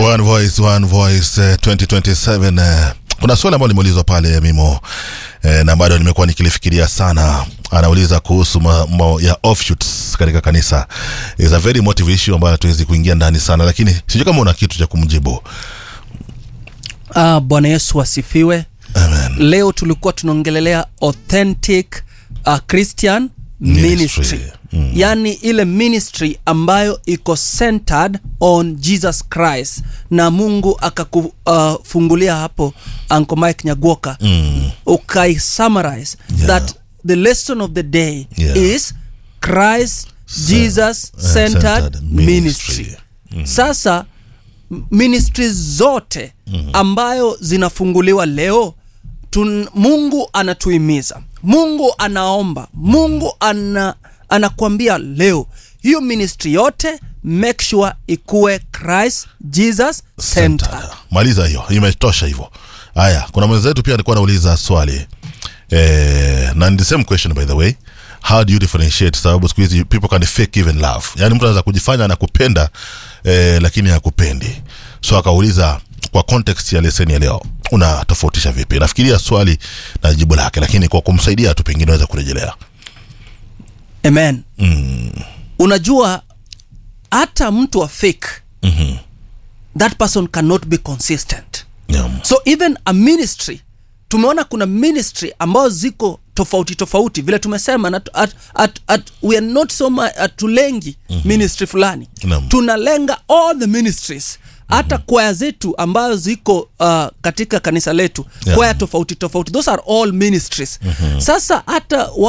One Voice, One Voice uh, 2027 uh, kuna swali ambalo limeulizwa pale Mimo eh, na bado nimekuwa nikilifikiria sana. Anauliza kuhusu mambo ya offshoots katika kanisa. Is a very motive issue ambayo hatuwezi kuingia ndani sana, lakini sijui kama una kitu cha kumjibu. Ah, Bwana Yesu asifiwe. Amen. Leo tulikuwa tunaongelelea authentic uh, Christian Ministry. ministry, yaani ile ministry ambayo iko centered on Jesus Christ, na Mungu akakufungulia uh, hapo Uncle Mike Nyagoka Mm. ukai summarize Yeah. that the lesson of the day Yeah. is Christ Jesus uh, centered centered ministry. ministry. Sasa m- ministries zote ambayo zinafunguliwa leo tun, Mungu anatuhimiza, Mungu anaomba, Mungu ana, anakuambia leo hiyo ministry yote make sure ikuwe Christ Jesus centered. Center. Maliza hiyo, imetosha hivyo. Haya, kuna mwenzetu pia alikuwa anauliza swali eh, na ni the same question by the way. How do you differentiate? Sababu siku hizi people can fake even love, yaani mtu anaweza kujifanya anakupenda eh, lakini hakupendi. So akauliza kwa context ya leseni ya leo unatofautisha vipi? Nafikiria swali na jibu lake, lakini kwa kumsaidia tu pengine aweza kurejelea. Amen. Unajua hata mtu wa fake Mhm. that person cannot be consistent. Yeah. So even a ministry tumeona kuna ministry ambazo ziko tofauti tofauti vile tumesema na, at, at, at, we are not so much atulengi ministry fulani Naam. tunalenga all the ministries hata kwaya zetu ambazo ziko uh, katika kanisa letu Yeah. kwaya tofauti tofauti those are all ministries sasa hata